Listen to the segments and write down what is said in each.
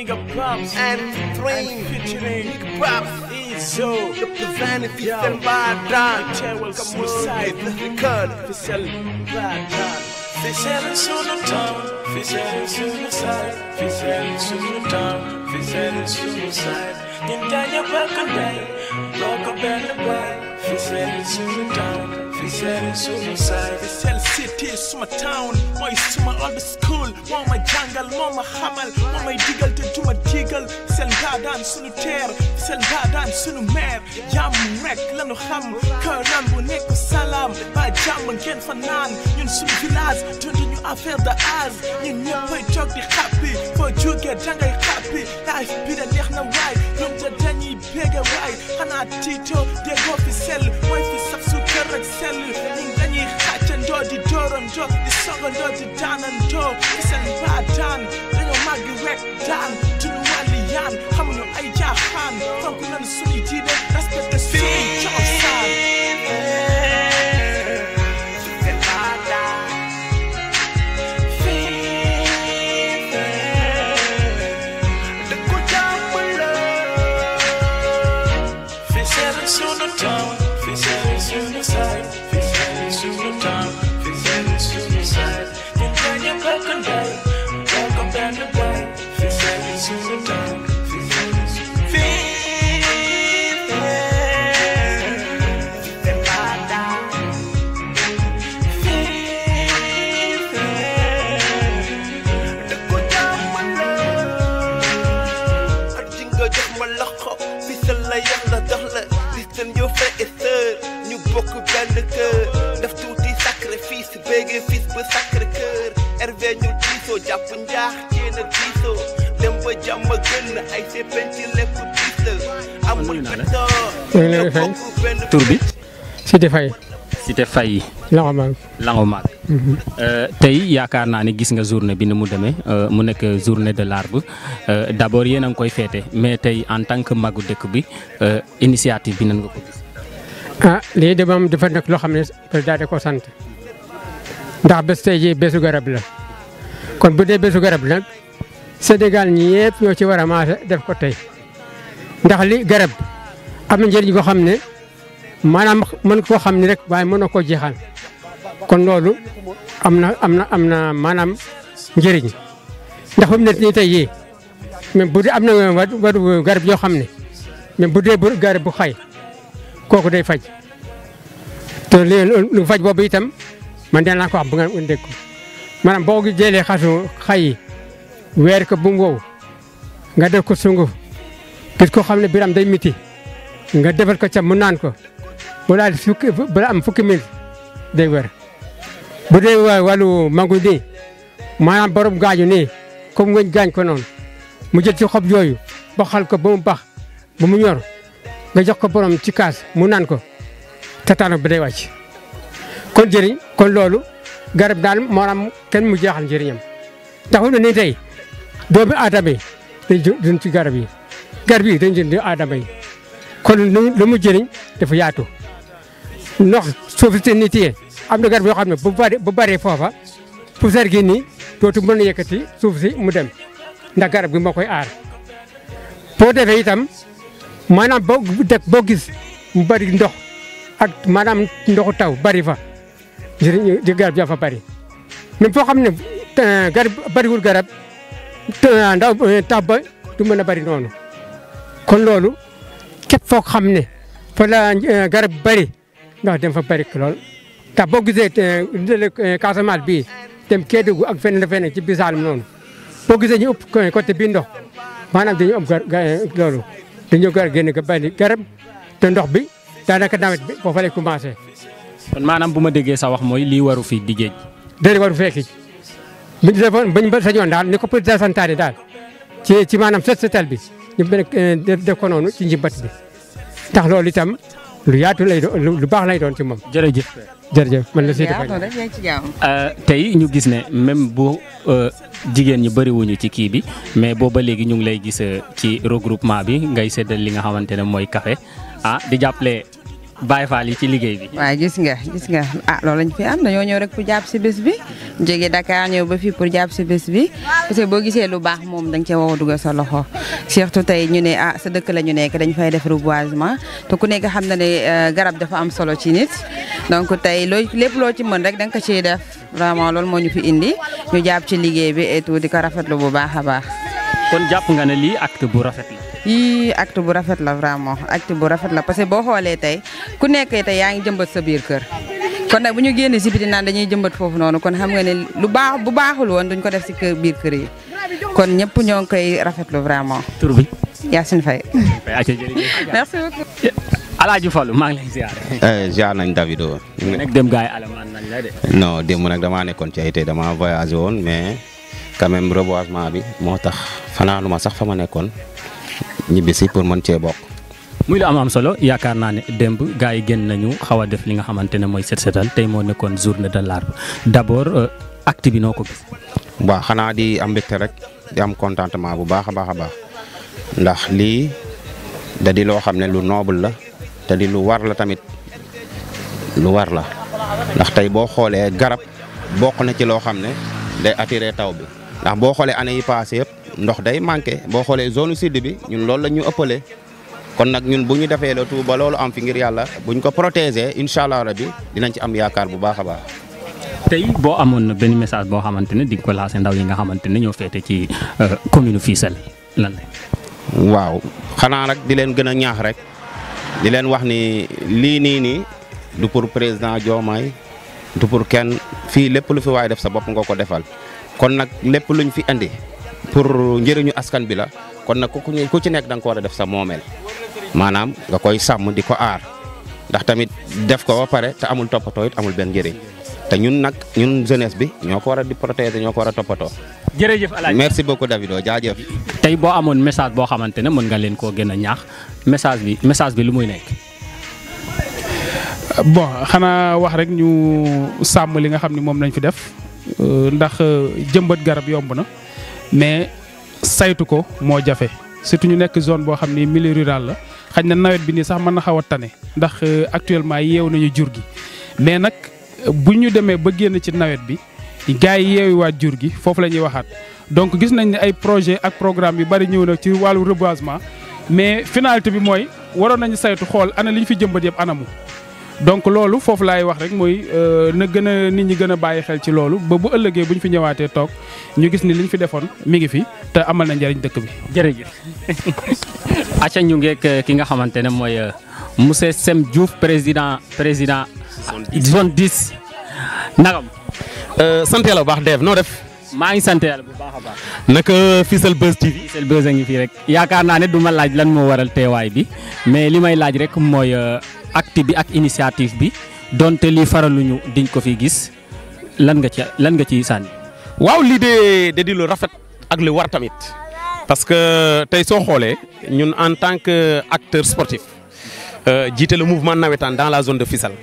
Nigga Pops and and Dream. featuring Nigga Pops. Izzo. Representing Yo. Fisel Badan. Teewal Come on, suicide. it's the record. Fissel Badan. Fissel sunnatan, fissel suicide, fissel sunnatan, fissel suicide. Ñun dañu bëgg ndey, bokk benn baay. Fissel sunnatan, fissel suicide. Fissel City suma town mooy suma old school moo ma jàngal moo ma xamal moo may digal te duma digal Fissel Mbadaan sunu teer Fissel Mbadaan sunu meer jàmm rek lanu xam këram bu nekk salaam ba jàmm ngeen fa naan ñun sunu village dunduñu affaire de âge ñun ñëppay toog di xàppi foo jógee dangay xàppi life bi de neex na waay ñun de dañuy bége waay xanaa tiito déggoo Fissel mooy fi saf su kër ak sell ñun dañuy xàccandoo di dóorandoo di sogandoo di daanandoo Fissel Mbadaan dañoo màgg rek daan duñu wàlli yaan xamuñu ay jaaxaan fonk nañu suñuy diine respecté suñuy cosaan Fisel Badan. Dëkku jàmm la. Fissel sunnatan, fissel suicide, fissel sunnatan, fissel suicide. Ñun dañu bëgg ndey, bokk benn baay. Fissel sunnatan, fissel suicide. Fisel Badan. Dëkku jàmm la. ak ji nga jox ma loxo Fisel la yàlla dox la Fisel ñoo frère et sœur ñu bokk benn kër def tuuti sacrifice béggee fils ba sacré cœur Hervé ñu diisoo jàpp njaax jéen a diisoo dem ba jàmm gën ay seppen ci lépp diis la amul pétoo maa ngi lay fay. tur bi Sidi Faye Cité Faye loxo ma Lango Maag tey yaakaar naa ni gis nga journée bi ni mu demee euh, mu nekk journée de l'arbre euh, d'abord yéen a ngi koy féete mais tey en tant que magu dëkk bi euh, initiative bi nan nga ko gis. ah lii de moom dafa nekk loo xam ne président da ko sant ndax bés tey jii bésu garab la kon bu dee bésu garab nag Sénégal ñi yëpp ñoo ci war a maase def ko tey ndax li garab am na njëriñ koo xam ne maanaam mën koo xam ne rek waaye mënoo koo jeexal kon loolu am na am na am na maanaam njëriñ ndax fu mu nekk nii tey yii même bu dee am na wàllu wàllu garab yoo xam ne même bu dee bu garab bu xay kooku day faj te li lu faj boobu itam man dana ko wax bu nga dégg ko maanaam boo jëlee xasu xay yi weer ko bu mu wow nga def ko sunguf gis ko xam ne biram day miti nga defal ko ca mu naan ko bu daal fukki bala am fukki minute day wér bu dee wa- wàllu mangu nii maanaam borom gaañu nii comme ngeen gaañ ko noonu mu jël ci xob yooyu baxal ko ba mu bax ba mu ñor nga jox ko borom ci kaas mu naan ko tataano bi day wàcc kon jëriñ kon loolu garab daal maanaam kenn mu jeexal njëriñam taxul na ni tey doomu aadama yi dañ ju- duñ ci garab yi garab yi dañ jënd aadama yi kon lu lu mu jëriñ dafa yaatu ndox suuf si nit yi am na garab yoo xam ne bu bari bu bëree foofa poussière gi nii dootu mën a yëkkati suuf si mu dem ndax garab gi moo koy aar boo defee itam maanaam boo dëkk boo gis mu bari ndox ak maanaam ndoxu taw bari fa njëriñ di garab yaa fa bari même foo xam ne eh, garab bariwul garab te- ndaw eh, tax ba du mën a bari noonu kon loolu képp foo xam ne fa la eh, garab bari ndox dem fa bari lool tax boo gisee eh, dale eh, Casamance bii dem Kédougou ak feneen feneen ci biir Saalum noonu boo gisee ñu ëpp côté bii ndox maanaam dañu ëpp gar ga- loolu dañoo gar génn ga bari garab te ndox bi daanaka nawet bi foofa lay commencé kon maanaam bu ma déggee sa wax mooy lii waru fi di géej. déedéet waru fekki bu ñu defoon bu ñu ba sañoon daal ni ko président santaane daal ci ci maanaam set setal bi ñu benn def def ko noonu ci njimbat bi tax loolu itam lu yaatu lay doon lu lu baax lay doon ci moom jërëjëf. jërëjëf man la Sidi yaa Faye rek yaa ngi ci jàmm. Euh, tey ñu gis ne même bu euh, jigéen ñi bëriwuñu ci kii bi mais booba léegi ñu ngi lay gis euh, ci regroupement bi ngay séddal li nga xamante ne mooy café ah di jàppale Baye Fall yi ci liggéey bi. waaye gis nga gis nga ah loolu lañ fi am dañoo ñëw rek pour jàpp si bés bi jóge Dakar ñëw ba fii pour jàpp si bés bi parce que boo gisee lu baax moom da nga cee war a dugal sa loxo surtout tey ñu ne ah sa dëkk la ñu nekk dañ fay def reboisement te ku nekk xam na ne euh, garab dafa am solo ci nit donc tey loo lépp loo ci mën rek da nga ko ciy def vraiment loolu moo ñu fi indi ñu jàpp ci liggéey bi et tout di ko rafetlu bu baax a baax. kon jàpp nga ne lii acte bu rafet la. yii acte bu rafet la vraiment acte bu rafet la parce que boo xoolee tey ku nekkee tey yaa ngi jëmbat sa biir kër kon nag bu ñu génnee si biti naan dañuy jëmbat foofu noonu kon xam nga ne lu baax bu baaxul woon duñ ko def si kër biir kër yi kon ñëpp ñoo ngi koy rafetlu vraiment tur bi. Yacine Faye ayca jërëjëf. merci beaucoup. Alaaji Fallu maa ngi lay ziare. jaar nañ Davido nekk dem gars yi alamaan nañ la de. non démb nag damaa nekkoon ci ay tey damaa voyagé woon mais quand même reboisement bi moo tax fanaanu ma sax fa ma nekkoon ñibbisi pour mën cee bokk. muy lu am am solo yaakaar naa ne démb gars yi génn nañu xaw a def li nga xamante ne mooy set setal tey moo nekkoon journée de l'arbre d'abord euh, acte bi noo ko gis. waaw xanaa di am mbégte rek di am contentement bu baax a baax a baax ndax lii da di loo xam ne lu noble la te di lu war la tamit lu war la ndax tey boo xoolee garab bokk na ci loo xam ne day attirer taw bi ndax boo xoolee année yi passé yëpp ndox day manqué boo xoolee zone sud bi ñun loolu la ñu ëppalee kon nag ñun bu ñu defee le tout ba loolu am fi ngir yàlla buñ ko protéger incha allah rabi dinañ ci am yaakaar bu baax a baax. tey boo amoon na benn message boo xamante ne di nga ko lancé ndaw yi nga xamante ne ñoo féete ci euh, commune Fissel lan la. waaw xanaa nag di leen gën a ñaax rek di leen wax ni lii nii nii du pour président Diomaye du pour kenn fii lépp lu fi waay def sa bopp nga ko defal kon nag lépp luñ fi andi pour njëriñu askan bi la kon nag ku ku ci nekk da nga ko war a def sa moomeel maanaam nga koy sàmm di ko aar ndax tamit def ko ba pare te amul toppatoo it amul benn njëriñ te ñun nag ñun jeunesse bi ñoo ko war a di protéger ñoo ko war a toppatoo. jërëjëf Alaaji. merci beaucoup Davido jaajëf. tey boo amoon message boo xamante ne mën nga leen koo gën a ñaax message bi message bi lu muy nekk. bon xanaa wax rek ñu sàmm li nga xam ni moom lañ fi def euh, ndax euh, jëmbat garab yomb na mais saytu ko moo jafe surtout ñu nekk zone boo xam ni milieu rural la xañ na nawet bi nii sax mën na xaw a tane ndax euh, actuellement yeew nañu jur gi mais nag bu ñu demee ba génn ci nawet bi gars yi yeewiwaat jur gi foofu la ñuy waxaat donc gis nañ ne ay projet ak programme yu bari ñëw na ci wàllu reboisement mais finalité bi mooy waroon nañu saytu xool ana li ñu fi jëmbat yëpp anamu. donc loolu foofu laay wax rek mooy na gën a nit ñi gën a bàyyi xel ci loolu ba bu ëllëgee bu ñu fi ñëwaatee toog ñu gis ni li ñu fi defoon mi ngi fi te amal na njariñ dëkk bi. jërëjëf. acca ñu ngeek ki nga xamante ne mooy monsieur Sem Diouf président président. zone 10. nagam. sant yàlla bu baax Dave noo def. maa ngi sant yàlla bu baax a baax. naka Fissel Buzz TV. Fissel Buzz a ngi fii rek yaakaar naa ne du ma laaj lan moo waral teewaay bi mais li may laaj rek mooy acte bi ak initiative bi donte lii faraluñu diñ ko fi gis lan nga ci lan nga ciy sànni. waaw lii de de di lu rafet ak lu war tamit parce que tey soo xoolee ñun en tant que acteur sportif jiite le mouvement nawetaan dans la zone de Fissel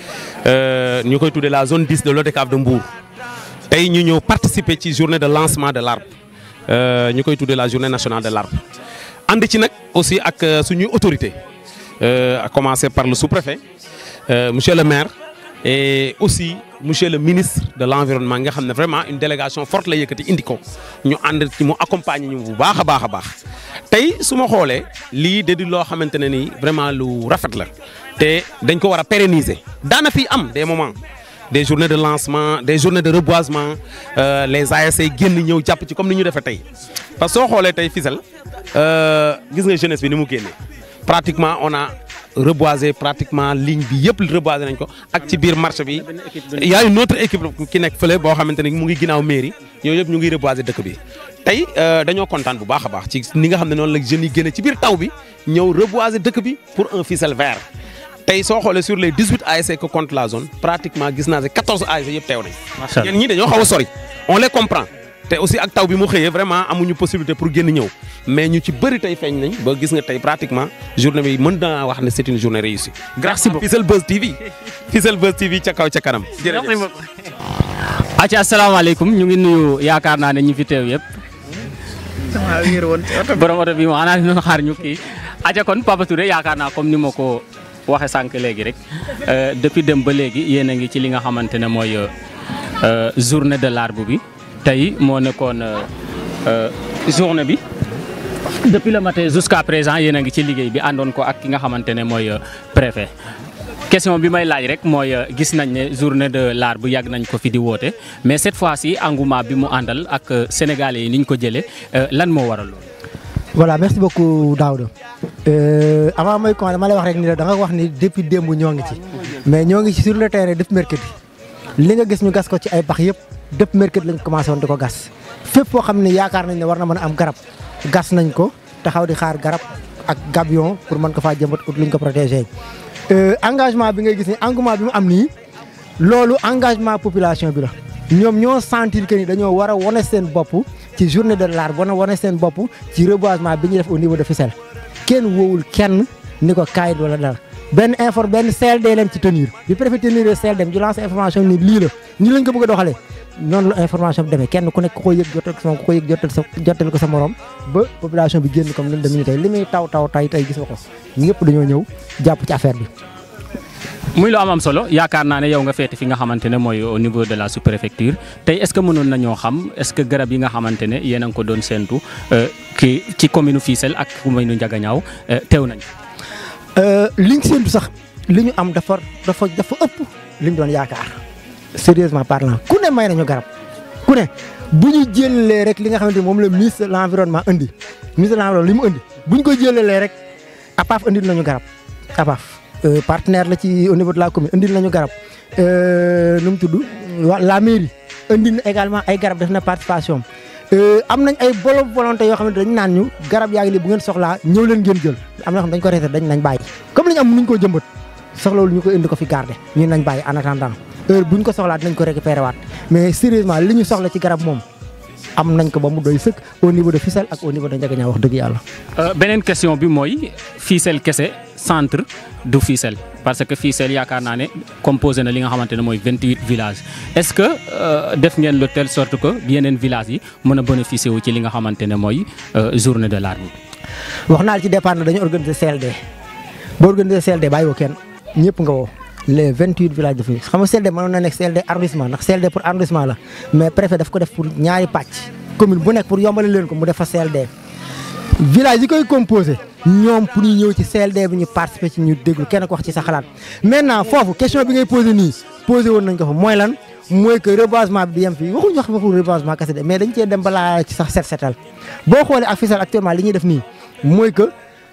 ñu koy tuddee la zone 10 de l'ODCAV de Mbour. tey ñu ñëw participer ci journée de lancement de l'arbre ñu koy tuddee la journée nationale de l'arbre ànd ci nag aussi ak suñuy autorité à commencer par le sous-préfet monsieur le maire et aussi monsieur le ministre de l'environnement nga xam ne vraiment une délégation forte la yëkkati indi ko ñu ànd ci mu accompagner ñu bu baax a baax a baax tey su ma xoolee lii de di loo xamante ne ni vraiment lu rafet la te dañ ko war a pérenniser daana fi am des moments des journées de lancement des journées de reboisement euh, les ASC génn ñëw jàpp ci comme ni ñu defee tey parce que soo xoolee tey Fissel gis nga jeunesse bi ni mu génnee pratiquement on a reboisé pratiquement ligne bi yëpp reboisé nañ ko ak ci biir marché bi il y a une autre équipe ki nekk fële boo xamante ne mu ngi ginnaaw mairie yooyu yëpp ñu ngi reboisé dëkk bi tey dañoo kontaan bu baax a baax ci ni nga xam ne noonu la jeunes yi génne ci biir taw bi ñëw reboisé dëkk bi pour un Fissel vert tey soo xoolee sur les 18 ASC que compte la zone pratiquement gis naa ne 14 ASC yëpp teew nañ. macha allah ñenn ñi dañoo xaw a sori on les comprend te aussi ak taw bi mu xëyee vraiment amuñu possibilité pour génn ñëw mais ñu ci bëri tey feeñ nañ ba gis nga tey pratiquement journée bi mën naa wax ne c'est une journée réussie. grâce à Fissel Buzz TV Fissel Buzz TV ca kaw ca kanam. jërëjëf acca asalaamaaleykum ñu ngi nuyu yaakaar naa ne ñu fi teew yëpp. waaw wéer woon ci oto borom oto bi mo xanaa dina xaar ñu kii acca kon Papa Touré yaakaar naa comme ni ma ko waxe sànq léegi rek depuis dem ba léegi yéen a ngi ci li nga xamante ne mooy journée de l'arbre bi tey moo nekkoon journée bi depuis le matin jusqu'à présent yéen a ngi ci liggéey bi àndoon ko ak ki nga xamante ne mooy préfet question bi may laaj rek mooy gis nañ ne journée de l'arbre yàgg nañ ko fi di woote mais cette fois-ci engouement bi mu àndal ak sénégalais yi ni ñu ko jëlee lan moo waral loolu. voilà merci beaucoup Daouda avant mooy con dama lay wax rek ni la da nga wax ni depuis démb ñoo ngi ci mais ñoo ngi ci sur le terrain depuis mercredi li nga gis ñu gas ko ci ay bax yëpp depuis mercredi lañ commencé woon di ko gas fépp foo xam ne yaakaar nañ ne war na mën a am garab gas nañ ko taxaw di xaar garab ak gabion pour mën ko faa jëmbat ut luñ ko protégé engagement bi ngay gis ni engouement bi mu am nii loolu engagement population bi la ñoom ñoo sentir que ni dañoo war a wane seen bopp ci journée de l'arbre wana wane seen bopp ci reboisement bi ñu def au niveau de Fissel kenn woowul kenn ni ko kaayit wala dara benn inform benn CLD leen ci tenir bi préfet tenir CLD ñu lancé information ni lii la nii lañ ko bëgg a doxalee noonu la information bi demee kenn ku nekk ku ko yëg jotal ko sa ku ko yëg jotal sa jotal ko sa morom ba population bi génn comme ni mu demee tey li muy taw taw tay tey gis nga ko ñëpp dañoo ñëw jàpp ci affaire bi. muy lu am am solo yaakaar naa ne yow nga feete fi nga xamante ne mooy au niveau de la sous-préfecture tey est-ce que mënoon nañoo xam est-ce que garab yi nga xamante ne yéen a ngi ko doon séntu ki ci commune Fissel ak commune Ndiaganiao teew nañ. liñ séntu sax li ñu am dafa dafa dafa ëpp li ñu doon yaakaar sérieusement parlant ku ne may nañu garab ku ne bu ñu jëlee rek li nga xamante ne moom la ministre de l'environnement indi ministre de l'environnement li mu indi bu ñu ko jëlee rek APAF indi nañu garab APAF. partenaire la ci au niveau de la commune indil nañu garab nu mu tudd la mairie indil na également ay garab def na participation am nañ ay bolo volonté yoo xam ne dañu naan ñu garab yaa ngi nii bu ngeen soxlaa ñëw leen ngeen jël am na xam dañ ko reeté dañ nañ bàyyi comme li ñu am mënuñ koo jëmbat soxlawul ñu ko indi ko fi garder ñun nañ bàyyi en attendant heure buñ ko soxlaa dinañ ko récupérer waat mais sérieusement li ñu soxla ci garab moom am nañ ko ba mu doy sëkk au niveau de Fissel ak au niveau de Ndiaganiao wax dëgg yàlla. beneen question bi mooy Fissel kese centre du Fissel parce que Fissel yaakaar naa ne composé na li nga xamante ne mooy 28 villages est-ce que def ngeen de telle sorte que yeneen villages yi mën a bénéficier wu ci li nga xamante ne mooy journée de l'arbre. wax naa la ci départ na dañu organiser CLD boo organiser CLD bàyyi woo kenn ñëpp nga woo. les 28 villages de Fissel xam nga CLD mënoon na nekk CLD arrondissement ndax CLD pour arrondissement la mais préfet daf ko def pour ñaari pàcc commune bu nekk pour yombale leen ko mu def fa CLD. village yi koy composé ñoom pour ñu ñëw ci CLD bi ñu participer ci ñu déglu kenn ko wax ci sa xalaat maintenant foofu question bi ngay posé nii posé woon nañ ko fa mooy lan mooy que reboisement bi di yem fii waxuñu wax waxu reboisement kese de mais dañ cee dem balaa ci sax set setal boo xoolee ak Fissel actuellement li ñuy def nii mooy que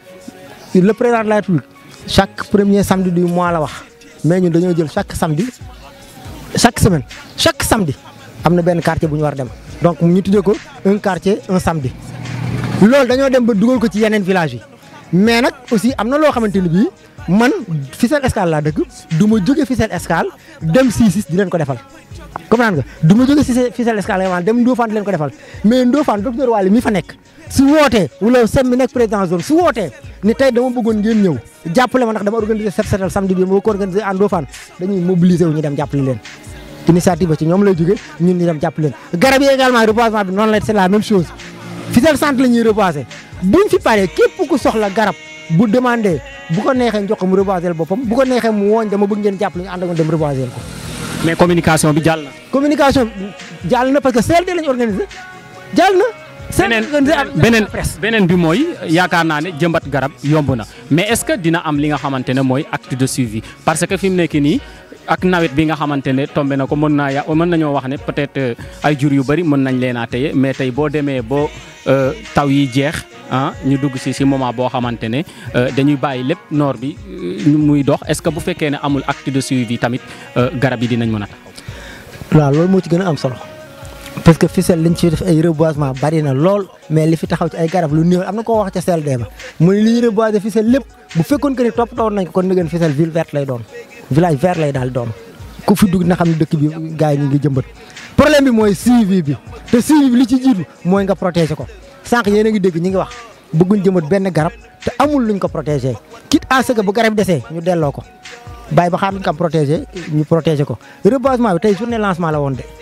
le président de la République chaque premier samedi du mois la wax. mais ñun dañoo jël chaque samedi chaque semaine chaque samedi am na benn quartier bu ñu war a dem donc ñu tuddee ko un quartier un samedi. loolu dañoo dem ba dugal ko ci yeneen village yi mais nag aussi am na loo xamante ni bii man Fissel Escale laa dëkk du ma jóge Fissel Escale dem Cicis di leen ko defal. comprendre nga du ma jóge si Fissel Escale nga dem Ndofane di leen ko defal mais Ndofane docteur Waly mi fa nekk su wootee wala sem mi nekk président zone su wootee ni tey dama bëggoon ngeen ñëw jàppale ma ndax dama organiser set setal samedi bi moo ko organiser en Ndofane dañuy mobiliser wu ñu dem jàppale leen initiative ba ci ñoom lay jógee ñun ñu dem jàppale leen garab yi également reboisement bi noonu la c'est la même chose Fissel centre la ñuy reboiser buñ fi paree képp ku soxla garab bu demandé bu ko neexee jox ko mu reboiser boppam bu ko neexee mu wooñ dama bëgg ngeen jàppale ñu ànd ak dem reboiser ko mais communication bi jàll na. communication jàll na parce que CLD lañu organisé jàll na. beneen beneen beneen bi mooy yaakaar naa ne jëmbat garab yomb na mais est-ce que dina am li nga xamante ne mooy acte de suivi parce que fi mu nekk nii ak nawet bi nga xamante ne tombé na ko mën naa ya mën nañoo wax ne peut-être ay jur yu bari mën nañ leen a téye mais tey boo demee boo taw yi jeex ah ñu dugg ci ci moment boo xamante ne dañuy bàyyi lépp noor bi muy dox est-ce que bu fekkee ne amul acte de suivi tamit garab yi dinañ mën a taxaw. waaw loolu moo ci gën a am solo. parce que Fissel liñ ci def ay reboisement bari na lool mais li fi taxaw ci ay garab lu néew am na koo wax ca CLD ba mu ne li ñu reboiser Fissel lépp bu fekkoon que ni toppatoo nañ ko kon na ngeen Fissel ville verte lay doon village vert lay daal doon ku fi dugg na xam ne dëkk bi gars yi ñu ngi jëmbat. problème bi mooy suivi bi te suivi bi li ci jiitu mooy nga protéger ko sànq yéen a ngi dégg ñi ngi wax bëgguñ jëmbat benn garab te amul luñ ko protéger quitte à ce que bu garab desee ñu delloo ko bàyyi ba xaar luñ ko am protéger ñu protéger ko reboisement bi tey journée lancement la woon de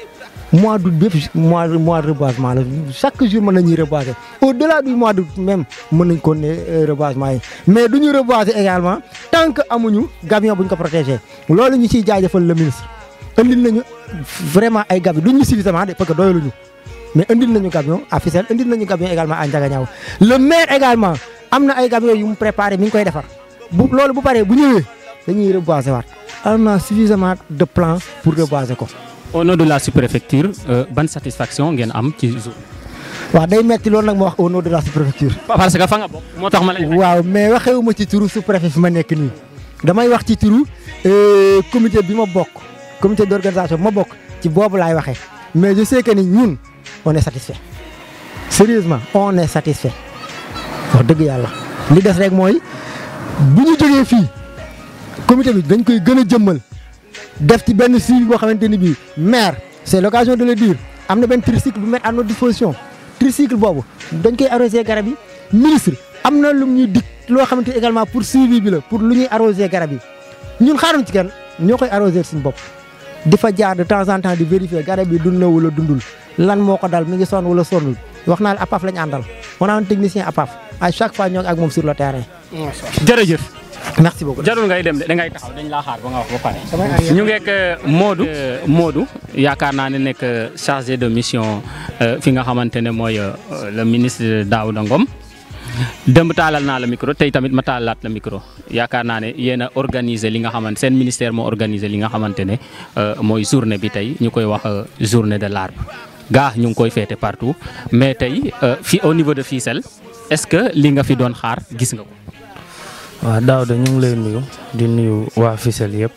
mois d'août bépp mois mois de reboisement la chaque jour mën nañuy reboiser au delà du mois d'août même mën nañ ko ne reboisement yi mais du ñu reboiser également tant que amuñu gabion bu ñu ko protégé loolu ñu ciy jaajëfal le ministre andil nañu vraiment ay gabion duñ ñu suffisamment de parce que doyaluñu mais andil nañu gabion à Fissel andil nañu gabion également à Ndiaganiao le maire également am na ay gabion yu mu préparé mi ngi koy defar bu loolu bu paree bu ñëwee dañuy reboiser waat am na suffisamment de plans pour reboiser ko. au nom de la sous-préfecture euh, ban satisfaction ngeen am ci jour. waaw day metti loolu nag ma wax au nom de la sous-préfecture. parce que fa nga bokk moo tax ma lay. waaw mais waxewuma ci turu sous-préfet fi ma nekk nii damay wax ci turu comité bi ma bokk comité d'organisation bi ma bokk ci boobu laay waxee mais je sais que ni ñun on est satisfait sérieusement on est satisfait wax dëgg yàlla li des rek mooy bu ñu jógee fii comité bi dañ koy gën a jëmmal def ci benn suivi boo xamante ni bii maire c'est l'occasion de le dire am na benn tricycle bu mettre à notre disposition tricycle boobu dañ koy arroser garab yi ministre am na lu ñuy dig loo xamante également pour suivi bi la pour lu ñuy arroser garab yi ñun xaaruñ ci kenn ñoo koy arroser suñu bopp di fa jaar de temps en temps di vérifier garab yi dund na wala dundul lan moo ko dal mi ngi sonn wala sonnul wax naa la APAF lañu àndal on a un technicien APAF à chaque fois ñoo ngi ak moom sur le terrain. jërëjëf. merci beaucoup jarul ngay dem de da ngay taxaw dañ laa xaar ba nga wax ba pare. ñu ngeek Modou. Modou yaakaar naa ne nekk chargé de mission fi nga xamante ne mooy le ministre Daouda Ngom. dëmb taalal naa la micro tey tamit ma taalaat la micro yaakaar naa ne yéen a organiser li nga xamante seen ministère moo organiser li nga xamante ne mooy journée bi tey ñu koy wax journée de l'arbre gaa ñu ngi koy féete partout mais tey fi au niveau de Fissel est-ce que li nga fi doon xaar gis nga ko. waaw Daouda ñu ngi lay nuyu di nuyu waa Fissel yëpp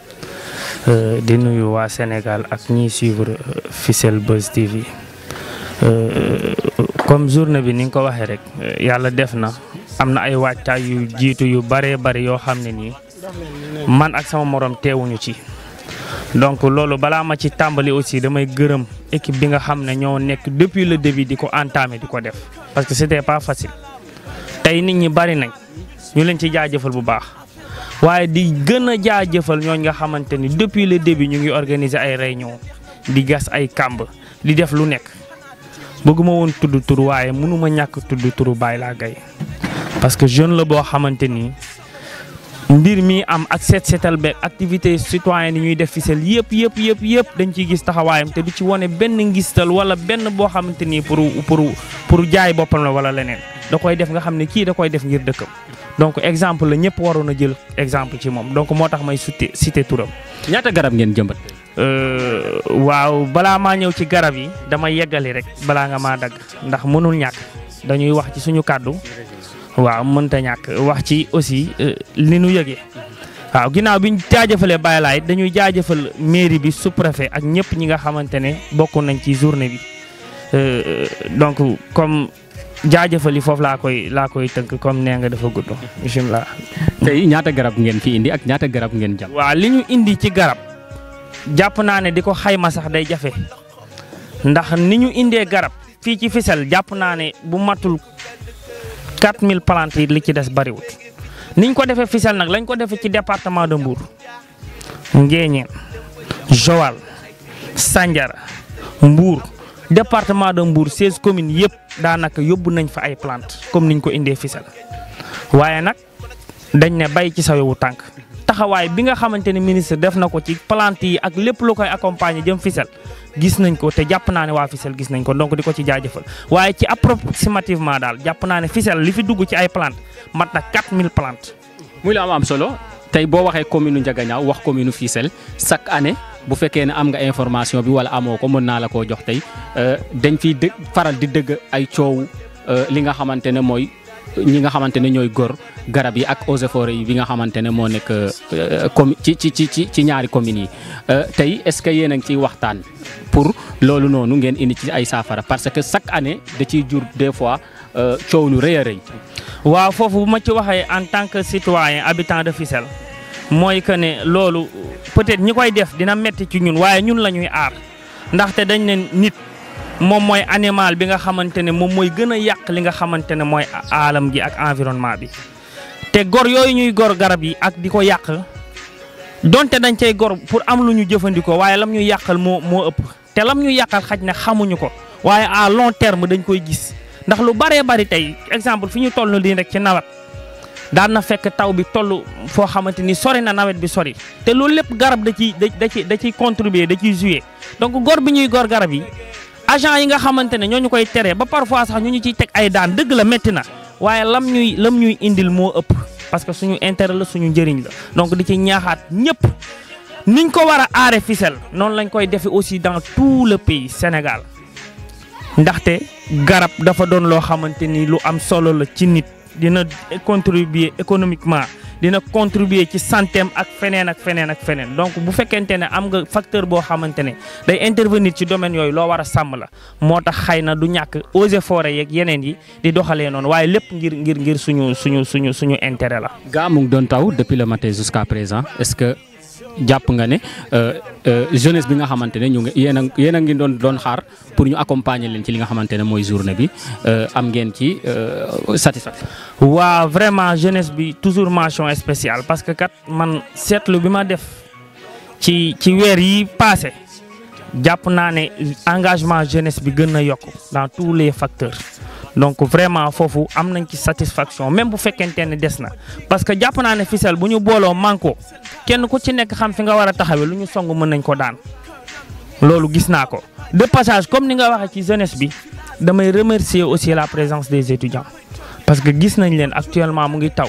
di nuyu waa Sénégal ak ñiy suivre Fissel Buzz TV. comme journée bi ni nga ko waxee rek yàlla def na am na ay waajtaay yu jiitu yu bëree bëri yoo xam ne nii man ak sama morom teewuñu ci. donc loolu balaa ma ci tàmbali aussi damay gërëm équipe bi nga xam ne ñoo nekk depuis le début di ko entamé di ko def parce que c'était pas facile tey nit ñi bëri nañ ñu leen ci jaajëfal bu baax. waaye di gën a jaajëfal ñooñ nga xamante ni depuis le début ñu ngi organiser ay réunion di gas ay kàmb di def lu nekk. bëgguma woon tudd tur waaye mënuma ñàkk tudd turu Baye laa gay parce que jeune la boo xamante ni mbir mi am ak seet seetal beeg activité citoyenne yi ñuy def Fissel yëpp yëpp yëpp yëpp dañ ciy gis taxawaayam te du ci wane benn ngistal wala benn boo xamante ni pour pour pour jaay boppam la wala leneen da koy def nga xam ne kii da koy def ngir dëkkam donc exemple la ñëpp waroon a jël exemple ci moom donc moo tax may cité cité turam. ñaata garab ngeen jëmbat. waaw balaa maa ñëw ci garab yi dama yeggali rek balaa nga maa dagg ndax mënul ñàkk dañuy wax ci suñu kàddu waaw mënta ñàkk wax ci aussi li nu yëgee waaw ginnaaw bi ñu jaajëfalee Baye Laye dañuy jaajëfal mairie bi sous-préfet ak ñëpp ñi nga xamante ne bokk nañ ci journée bi donc comme jaajëfal yi foofu laa koy laa koy tënk comme nee nga dafa gudd bisimilah. tey ñaata garab ngeen fi indi ak ñaata garab ngeen jam waaw li ñu indi ci garab. jàpp naa ne di ko xayma sax day jafe ndax ni ñu indee garab fii ci Fissel jàpp naa ne bu matul 4000 plantes yi li ci des bariwut niñ ko defee Fissel nag lañ ko defee ci département de Mbour Nguéniène Joal Sandiara Mbour département de Mbour 16 communes yëpp daanaka yóbbu nañ fa ay plantes comme niñ ko indee Fissel waaye nag dañ ne bay ci sa wewu tànk taxawaay bi nga xamante ne ministre def na ko ci plante yi ak lépp lu koy accompagner jëm Fissel gis nañ ko te jàpp naa ne waa Fissel gis nañ ko donc di ko ci jaajëfal waaye ci approximativement daal jàpp naa ne Fissel li fi dugg ci ay plante mat na 4000 plantes. muy la am am solo tey boo waxee commune Ndiaganiao wax commune Fissel chaque année bu fekkee ne am nga information bi wala amoo ko mën naa la koo jox tey dañ fiy dë faral di dëgg ay coow li nga xamante ne mooy. ñi nga xamante ne ñooy gor garab yi ak eaux et forêts yi bi nga xamante ne moo nekk commune ci ci ci ci ñaari communes yi tey est-ce que yéen a ngi ciy waxtaan pour loolu noonu ngeen indi ci ay saafara parce que chaque année da ciy jur des fois coow lu rëy a rëy. waaw foofu bu ma ci waxee en tant que citoyen habitant de Fissel mooy que ne loolu peut-être ñi koy def dina metti ci ñun waaye ñun la ñuy aar ndaxte dañ ne nit. moom mooy animal bi nga xamante ne moom mooy gën a yàq li nga xamante ne mooy aalam gi ak environnement bi te gor yooyu ñuy gor garab yi ak di ko yàq donte dañ cay gor pour am lu ñu jëfandikoo waaye lam ñuy yàqal moo moo ëpp te lam ñu yàqal xaj ne xamuñu ko waaye à long terme dañ koy gis ndax lu baree bari tey exemple fi ñu toll nii rek ci nawet daan na fekk taw bi toll foo xamante ni sori na nawet bi sori te loolu lépp garab da ciy da da ciy da ciy contribuer da ciy jouer donc gor bi ñuy gor garab yi agent yi nga xamante ne ñoo ñu koy teree ba parfois sax ñu ñu ciy teg ay daan dëgg la métti na waaye lam ñuy lam ñuy indil moo ëpp parce que suñu intérêt la suñu njëriñ la donc di ci ñaaxaat ñëpp niñ ko war a aare Fissel noonu lañ koy defee aussi dans tout le pays Sénégal ndaxte garab dafa doon loo xamante ni lu am solo la ci nit dina contribuer économiquement dina contribuer ci santeem ak feneen ak feneen ak feneen donc bu fekkente ne am nga facteur boo xamante ne day intervenir ci domaine yooyu loo war a sàmm la moo tax xëy na du ñàkk eaux et forêt yeeg yeneen yi di doxalee noonu waaye lépp ngir ngir ngir suñu suñu suñu suñu intérêt la. gaa mu ngi doon taw depuis le matin jusqu'à présent est-ce que jàpp nga ne jeunesse bi nga xamante ne ñu ngi yéen a yéen a ngi doon doon xaar pour ñu accompagner leen ci li nga xamante ne mooy journée bi am ngeen ci satisfaction. waaw vraiment jeunesse bi toujours mention spéciale parce que kat man seetlu bi ma def ci ci weer yi passé jàpp naa ne engagement jeunesse bi gën a yokk dans tous les facteurs donc vraiment foofu am nañ ci satisfaction même bu fekkente ne des na parce que jàpp naa ne Fissel bu ñu booloo manko kenn ku ci nekk xam fi nga war a taxawee lu ñu song mën nañ ko daan loolu gis naa ko de passage comme ni nga waxee ci jeunesse bi damay remercier aussi la présence des étudiants parce que gis nañ leen actuellement mu ngi taw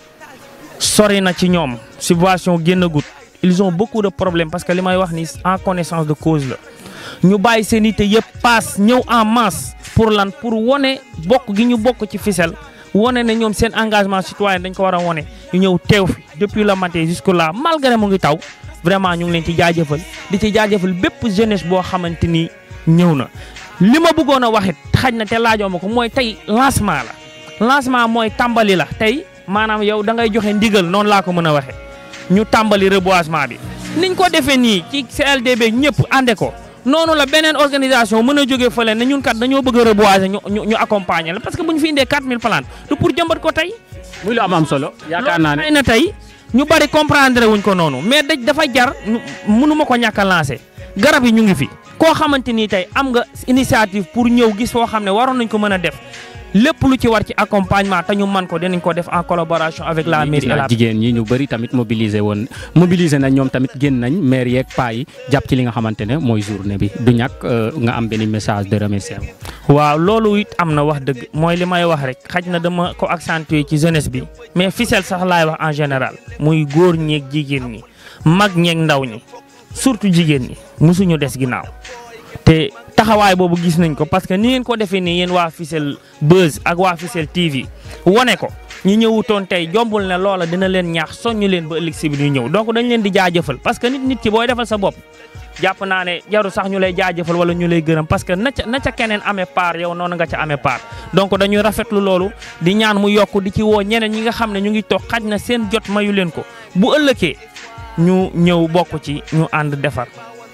sori na ci ñoom subvention génn gut ils ont beaucoup de problèmes parce que li may wax ni en connaissance de cause la ñu bàyyi seen ité yëpp paas ñëw en masse pour lan pour wone bokk gi ñu bokk ci Fissel wone ne ñoom seen engagement citoyen dañ ko war a wone ñu ñëw teew fi depuis le matin jusque là malgré mu ngi taw vraiment ñu ngi leen ci jaajëfal di ci jaajëfal bépp jeunesse boo xamante ni ñëw na. li ma bëggoon a wax it xaj na te laajoo ma ko mooy tey lancement la lancement mooy tàmbali la tey maanaam yow da ngay joxe ndigal noonu laa ko mën a waxee ñu tàmbali reboisement bi niñ ko defee nii ci CLDB ñëpp ànde ko. noonu la beneen organisation mën a jógee fële ne ñun kat dañoo bëgg a reboiser ñu ñu ñu accompagner la parce que bu ñu fi indee 4000 plantes du pour jëmbat ko tey. muy lu am am solo yaakaar naa ne xëy na tey ñu bari comprendre wuñ ko noonu mais daj dafa jar mënuma ko ñàkk a lancer garab yi ñu ngi fi. koo xamante ni tey am nga initiative pour ñëw gis foo xam ne waroon nañ ko mën a def lépp lu ci war ci accompagnement te ñu man ko dinañ ko def en collaboration avec la mairie et la jigéen ñi ñu bëri tamit mobiliser woon mobiliser nañ ñoom tamit génn nañ maire yeeg paa yi jàpp ci li nga xamante ne mooy journée bi du ñàkk nga am benn message de remerciement. waaw loolu it am na wax dëgg mooy li may wax rek xaj na dama ko accentuer ci jeunesse bi mais Fissel sax laay wax en général muy góor ñeeg jigéen ñi mag ñeeg ndaw ñi surtout jigéen ñi mosuñu des ginnaaw te taxawaay boobu gis nañ ko parce que ni ngeen ko defee nii yéen waa Fissel Buzz ak waa Fissel TV wane ko ñi ñëwutoon tey jombul ne loola dina leen ñaax soññu leen ba ëllëg si bi ñu ñëw donc dañ leen di jaajëfal parce que nit nit ki booy defal sa bopp jàpp naa ne jaru sax ñu lay jaajëfal wala ñu lay gërëm parce que na ca na ca keneen amee part yow noonu nga ca amee part donc dañuy rafetlu loolu di ñaan mu yokk di ci woo ñeneen ñi nga xam ne ñu ngi toog xaj na seen jot mayu leen ko bu ëllëgee ñu ñëw bokk ci ñu ànd defar.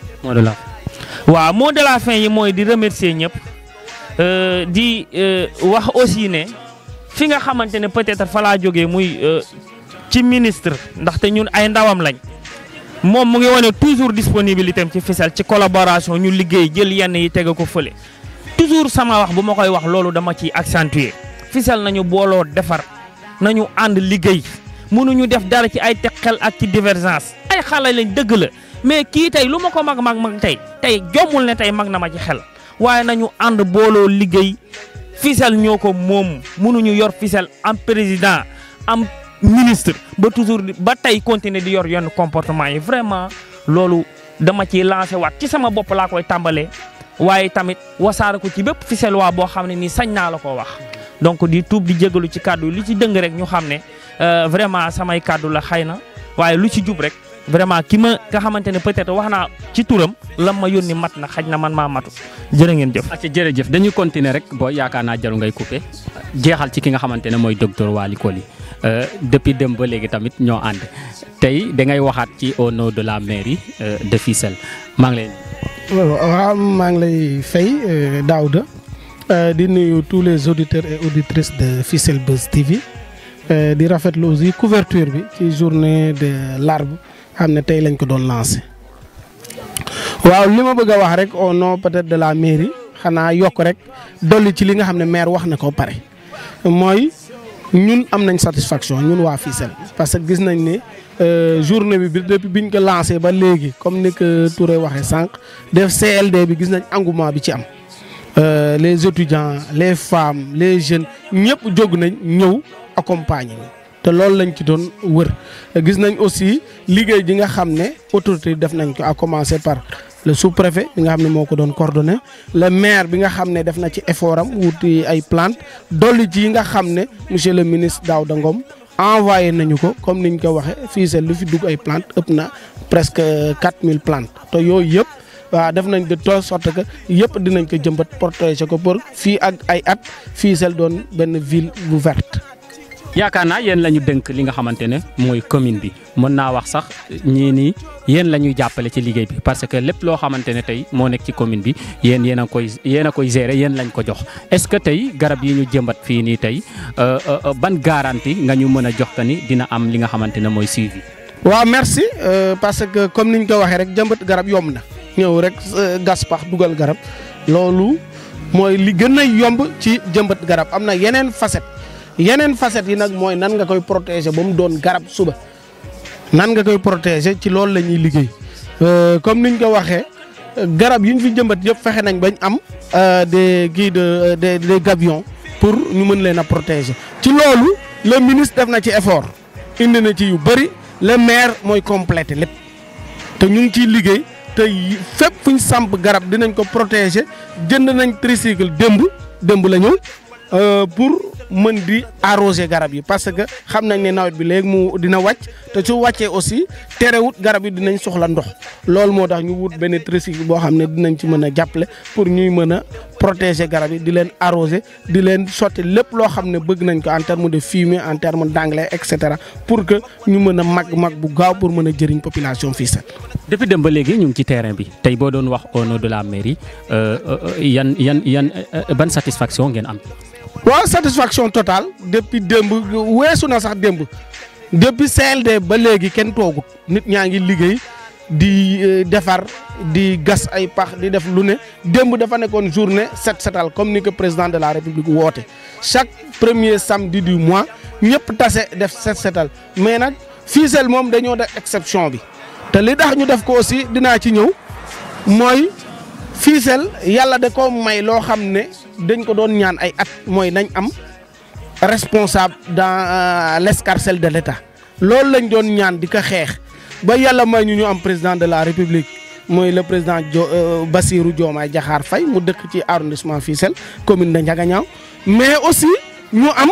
waaw mot de la fin yi mooy di remercier ñëpp di wax aussi ne fi nga xamante ne peut-être fa laa jógee muy ci ministre ndaxte ñun ay ndawam lañ moom mu ngi wane toujours disponibilité am ci Fissel ci collaboration ñu liggéey jël yenn yi tege ko fële toujours sama wax bu ma koy wax loolu dama ciy accentuer Fissel nañu booloo defar nañu ànd liggéey mënuñu def dara ci ay teg xel ak ci divergence ay xale lañ dëgg la mais kii tey lu ma ko mag mag mag tey tey jommul ne tey mag na ma ci xel waaye nañu ànd booloo liggéey Fissel ñoo ko moom mënuñu yor Fissel am président am ministre ba toujours ba tey continuer di yor yenn comportement yi vraiment loolu dama ciy lancé waat ci sama bopp laa koy tàmbalee waaye tamit wasaare ko ci bépp Fissel waa boo xam ne nii sañ naa la ko wax donc di tuub di jégalu ci kàddu li ci dëng rek ñu xam ne vraiment samay kàddu la xëy na waaye lu ci jub rek vraiment ki ma nga xamante ne peut-être wax naa ci turam lam ma yónni mat na xaj na man maa matu jërë ngeen jëf. ak jërëjëf dañuy continuer rek boo yaakaar naa jaru ngay coupé jeexal ci ki nga xamante ne mooy docteur Waly Coly depuis dem ba léegi tamit ñoo ànd tey da ngay waxaat ci au nom de la mairie de Fissel maa ngi lay. waaw maa ngi lay fay Daouda di nuyu tous les auditeurs et auditrices de Fissel Buzz TV di rafetlu aussi couverture bi ci journée de l'arbre xam ne tey lañ ko doon lancé waaw li ma bëgg a wax rek au nom peut-être de la mairie xanaa yokk rek dolli ci li nga xam ne maire wax na ko pare mooy ñun am nañ satisfaction ñun waa Fissel parce que gis nañ ne journée bi bi depuis biñ ko lancé ba léegi comme ni ko Touré waxee sànq def CLD bi gis nañ engouement bi ci am les étudiants les femmes les jeunes ñëpp jóg nañ ñëw accompagner te loolu lañ ci doon wër gis nañ aussi liggéey ji nga xam ne autorité def nañ ko à commencer par le sous-préfet bi nga xam ne moo ko doon coordonné le maire bi nga xam ne def na ci effort am wuti ay plante dolli ci yi nga xam ne monsieur le ministre Daouda Ngom envoyé nañu ko comme niñ ko waxee Fissel lu fi dugg ay plante ëpp na presque 4000 plantes te yooyu yëpp waaw def nañ de telle sorte que yëpp dinañ ko jëmbat protéger ko pour fii ak ay at Fissel doon benn ville bu verte. yaakaar naa yéen la ñu dënk li nga xamante ne mooy commune bi mën naa wax sax ñii nii yéen la ñuy jàppale ci liggéey bi parce que lépp loo xamante ne tey moo nekk ci commune bi yéen yéen a koy yéen a koy gérer yéen lañ ko jox est-ce que tey garab yi ñu jëmbat fii nii tey ban garantie nga ñu mën a jox ka ni dina am li nga xamante ne mooy suivi. waaw merci parce que comme niñ ko waxee rek jëmbat garab yomb na ñëw rek gas pax dugal garab loolu mooy li gën a yomb ci jëmbat garab am na yeneen facette. yeneen facettes yi nag mooy nan nga koy protéger ba mu doon garab suba nan nga koy protéger ci loolu la ñuy liggéey comme niñ ko waxee garab yi ñu fi jëmbat yëpp fexe nañ bañ am des kii de des des gabions pour ñu mën leen a protéger. ci loolu le ministre def na ci effort indi na ci yu bëri le maire mooy complété lépp te ñu ngi ciy liggéey te fépp fu ñu samp garab dinañ ko protéger jënd nañ tricycle démb démb la ñëw pour. mën di arroser garab yi parce que xam nañ ne nawet bi léegi mu dina wàcc te su wàccee aussi terewut garab yi dinañ soxla ndox loolu moo tax ñu wut benn tricycle boo xam ne dinañ ci mën a jàppale pour ñuy mën a protéger garab yi di leen arroser di leen sotti lépp loo xam ne bëgg nañ ko en terme de fumier en terme d'engrais et cetera pour que ñu mën a mag mag bu gaaw pour mën a jëriñ population Fissel. depuis dem ba léegi ñu ngi ci terrain bi tey boo doon wax au nom de la mairie yan yan yan ban satisfaction ngeen am. waaw satisfaction totale depuis démb weesu na sax démb depuis CLD ba léegi kenn toogut nit ñaa ngi liggéey di defar di gas ay pax di def lu ne démb dafa nekkoon journée set setal comme ni ko président de la république woote chaque premier samedi du mois ñëpp tase def set setal mais nag Fissel moom dañoo def exception bi te li tax ñu def ko aussi dinaa ci ñëw mooy Fissel yàlla da ko may loo xam ne dañ ko doon ñaan ay at mooy nañ am responsable dans l'escarcelle de l'État loolu lañ doon ñaan di ko xeex ba yàlla may ñu ñu am président de la République mooy le président jo Bassirou Diomaye Diakhar Faye mu dëkk ci arrondissement Fissel commune de Ndiaganiao mais aussi ñu am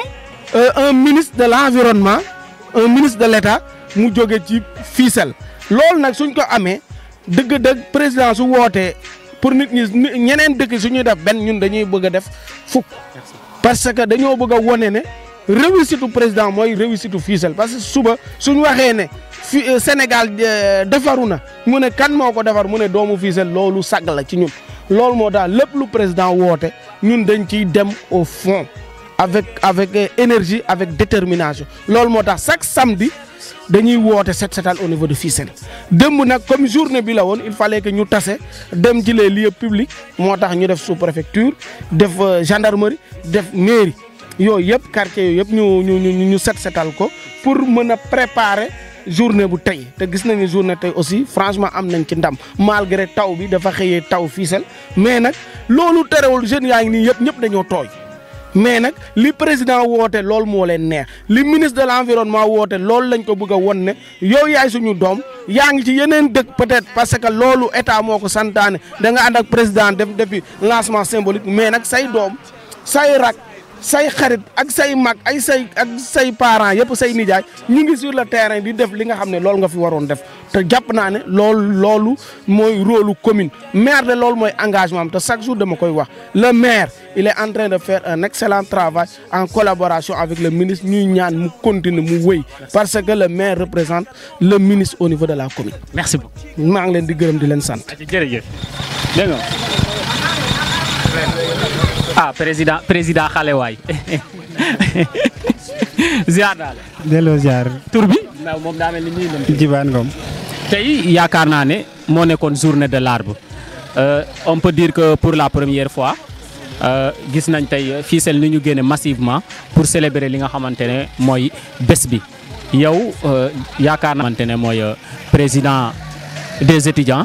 un ministre de l'environnement un ministre de l'État mu jóge ci Fissel loolu nag suñ ko amee dëgg-dëgg président su wootee pour nit ñi ñeneen dëkk su ñuy def benn ñun dañuy bëgg a def fukk parce que dañoo bëgg a wone ne réussite président mooy réussite Fissel parce que suba suñ waxee ne fi Sénégal defaru na mu ne kan moo ko defar mu ne doomu Fissel loolu sag la ci ñun loolu moo tax lépp lu président woote ñun dañ ciy dem au fond avec avec énergie avec détermination loolu moo tax chaque samedi dañuy woote set setal au niveau de Fissel démb nag comme journée bi la woon il fallait que ñu tase dem ci les lieux publics moo tax ñu def sous préfecture def gendarmerie def mairie yooyu yëpp quartier yooyu yëpp ñu ñu ñu ñu set setal ko pour mën a préparer journée bu tey te gis nañu journée tey aussi franchement am nañ ci ndam malgré taw bi dafa xëyee taw Fissel mais nag loolu terewul jeunes yaa ngi nii yëpp ñëpp dañoo tooy. mais nag li président woote loolu moo leen neex li ministre de l'environnement woote loolu lañ ko bëgg a won ne yow yaay suñu doom yaa ngi ci yeneen dëkk peut-être parce que loolu état moo ko santaane da nga ànd ak président def depuis lancement symbolique mais nag say doom say rak say xarit ak say mag ay say ak say parents yëpp say nijaay ñu ngi sur le terrain di def li nga xam ne loolu nga fi waroon def te jàpp naa ne loolu loolu mooy rôle commune maire de loolu mooy engagement am te chaque jour dama koy wax le maire il est en train de faire un excellent travail en collaboration avec le ministre ñuy ñaan mu continuer mu wéy parce que le maire représente le ministre au niveau de la commune. merci beaucoup. maa ngi leen di gërëm di leen sant. jërëjëf dégg nga ah président président xale waay ziar daal. delloo ziar. tur bi. ndaw moom daa mel ni nii Jibaan Ngom. tey yaakaar naa ne moo nekkoon journée de l'arbre Euh, on peut dire que pour la première fois euh, gis nañ tey Fissel ni ñu génne massivement pour célébrer li nga xamante ne mooy bés bi yow euh, yaakaar naa xamante ne mooy président des étudiants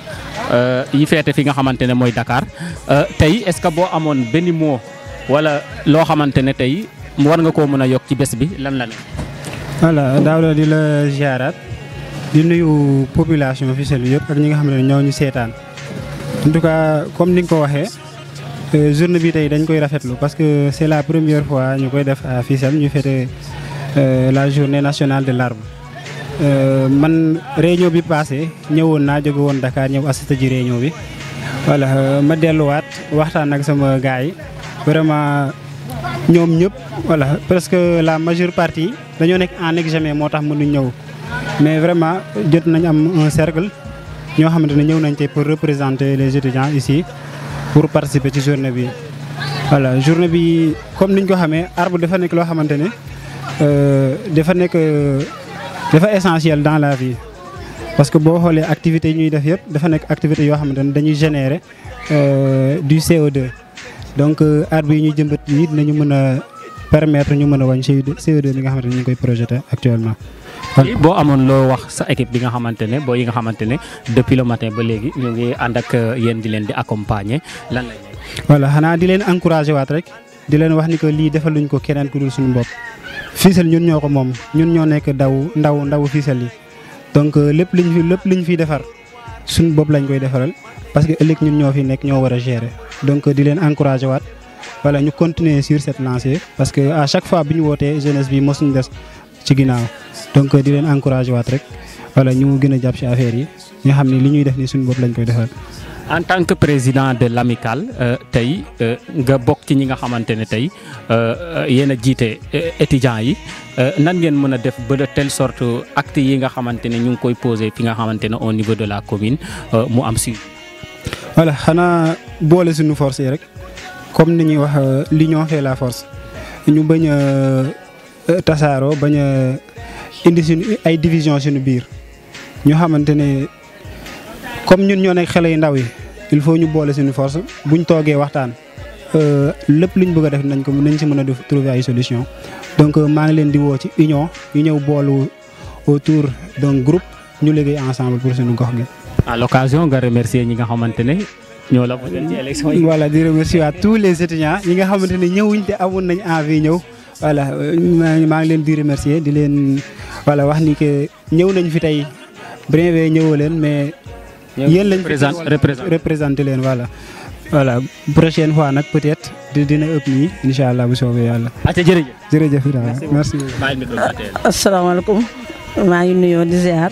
yi feete fi nga xamante ne mooy Dakar tey est-ce que boo amoon benn mot wala loo xamante ne tey war nga koo mën a yokk ci bés bi lan la ne. voilà Daouda di la ziaraat di nuyu population Fissel bi yëpp ak ñi nga xam ne ñoo ñu seetaan. en tout cas comme ni nga ko waxee journée bi tey dañ koy rafetlu parce que c'est la première fois ñu koy def à Fissel ñu fête la journée nationale de l'arbre man réunion bi passé ñëwoon naa jóge woon Dakar ñëw assisté ji réunion bi voilà ma delluwaat waxtaan ak sama gars yi vraiment ñoom ñëpp voilà presque la majeure partie dañoo nekk en examen moo tax mënuñ ñëw mais vraiment jot nañ am un cercle ñoo xamante ne ñëw nañ tey pour représenter les étudiants ici pour participer ci journée bi. voilà journée bi comme niñ ko xamee arbre dafa nekk loo xamante ne dafa nekk dafa essentiel dans la vie parce que boo xoolee activités yi ñuy def yëpp dafa nekk activités yoo xamante ne dañuy générer du CO2 donc arbre yi ñuy jëmbat yi dinañu mën a permettre ñu mën a wàññi CO2 bi nga xamante ne ñu ngi koy projeté actuellement. boo amoon loo wax sa équipe bi nga xamante ne boo yi nga xamante ne depuis le matin ba léegi ñu ngi ànd ak yéen di leen di accompagner lan lay voilà xanaa di leen encourager waat rek di leen wax ni que lii defaluñ ko keneen ku dul suñu bopp Fissel ñun ñoo ko moom ñun ñoo nekk daw ndaw ndaw Fissel yi donc lépp liñ fi lépp liñ fiy defar suñu bopp lañ koy defaral parce que ëllëg ñun ñoo fi nekk ñoo war a gérer donc di leen encourager waat voilà ñu continuer sur cette lancée parce que à chaque fois bi ñu wootee jeunesse bi mosuñ des ci ginnaaw donc di leen encourager waat rek voilà ñu gën a jàpp ci affaire yi nga xam ne li ñuy def ni suñu bopp lañ koy defal. en tant que président de l'amicale tey nga bokk ci ñi nga xamante ne tey yéen a jiite étudiants yi nan ngeen mën a def ba de telle sorte acte yi nga xamante ne ñu ngi koy poser fi nga xamante ne au niveau de la commune mu am si. voilà xanaa boole suñu force yi rek comme ni ñuy wax l'union fait la force ñu bañ a tasaaroo bañ a indi suñu ay division suñu biir ñu xamante ne comme ñun ñoo nekk xale yu ndaw yi il faut ñu boole suñu force buñ toogee waxtaan lépp luñ bëgg a def nañ ko nañ si mën a def trouver ay solution donc maa ngi leen di woo ci union ñu ñëw boolu autour d'un groupe ñu liggéey ensemble pour suñu gox gi. à l'occasion nga remercier ñi nga xamante ne ñoo la voté ci élection yi. voilà di remercier à tous les étudiants ñi nga xamante ne ñëwuñ te amoon nañ envie ñëw voilà maa ngi leen di remercier di leen voilà wax ni que ñëw nañ fi tey bien vrai ñëwoo leen mais. yéen lañ représenté leen voilà. voilà prochaine fois nag peut-être dina ëpp nii incha allah bu soobee yàlla. ati jërëjëf. jërëjëf merci. asalaamaaleykum maa ngi nuyoo di ziar.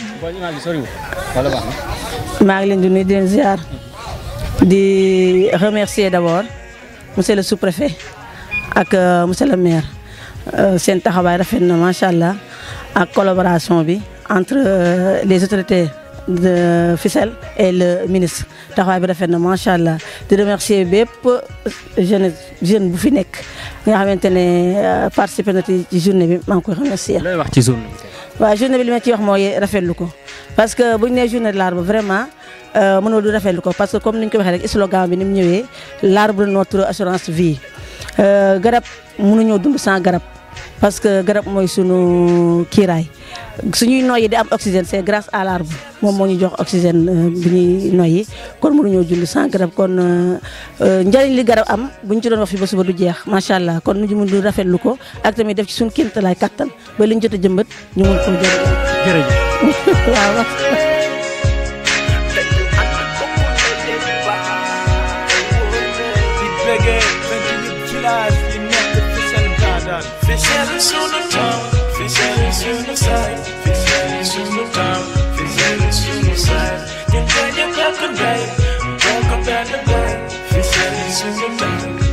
maa ngi leen di nuyu di leen ziar. di remercier d'abord monsieur le sous-préfet ak monsieur le maire seen taxawaay rafet na macha allah ak collaboration bi entre les autorités. de Fissel et le ministre taxawaay bi rafet na macha allah di remercier bépp jeune jeune bu fi nekk nga xamante ne participé na ci journée bi maa ngi koy remercier. looy wax ci journée bi. waaw journée bi li ma ci wax mooy rafetlu ko parce que bu ñu nee journée de l'arbre vraiment mënoo du rafetlu ko parce que comme ni ñu ko waxee rek slogan bi ni mu ñëwee l'arbre notre assurance vie garab mënuñoo dund sans garab parce que garab mooy sunu kiiraay. suñuy noyyi di am oxygène c'est grâce à l'arbre moom moo ñu jox oxygène bi ñuy noyyi kon mënuñoo julli sans garab kon njëriñ li garab am buñ ci doon wax fi ba suba du jeex macha allah kon ñu mun du rafetlu ko ak tamit def ci suñu kéemtalaay kattan ba liñ jot a jëmbat ñu mun koo jëriñ. jërëjëf waaw. Fissel sunu town, Fissel sunu side, Fissel sunu town, Fissel sunu side. Ñun dañu bokk ndey, bokk benn baay, Fissel sunu town.